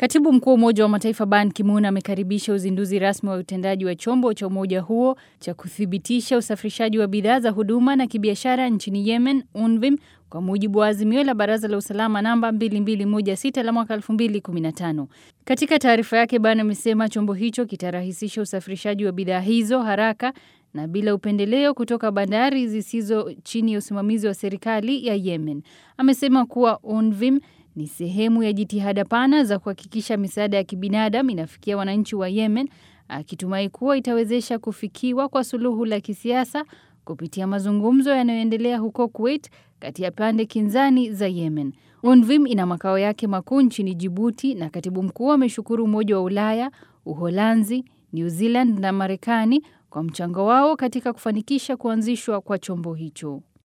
Katibu mkuu wa Umoja wa Mataifa Ban Ki-moon amekaribisha uzinduzi rasmi wa utendaji wa chombo cha umoja huo cha kuthibitisha usafirishaji wa bidhaa za huduma na kibiashara nchini Yemen, UNVIM, kwa mujibu wa azimio la Baraza la Usalama namba 2216 la mwaka 2015. Katika taarifa yake, Ban amesema chombo hicho kitarahisisha usafirishaji wa bidhaa hizo haraka na bila upendeleo kutoka bandari zisizo chini ya usimamizi wa serikali ya Yemen. Amesema kuwa UNVIM ni sehemu ya jitihada pana za kuhakikisha misaada ya kibinadamu inafikia wananchi wa Yemen, akitumai kuwa itawezesha kufikiwa kwa suluhu la kisiasa kupitia mazungumzo yanayoendelea huko Kuwait kati ya pande kinzani za Yemen. UNVIM ina makao yake makuu nchini Jibuti na katibu mkuu ameshukuru Umoja wa Ulaya, Uholanzi, New Zealand na Marekani kwa mchango wao katika kufanikisha kuanzishwa kwa chombo hicho.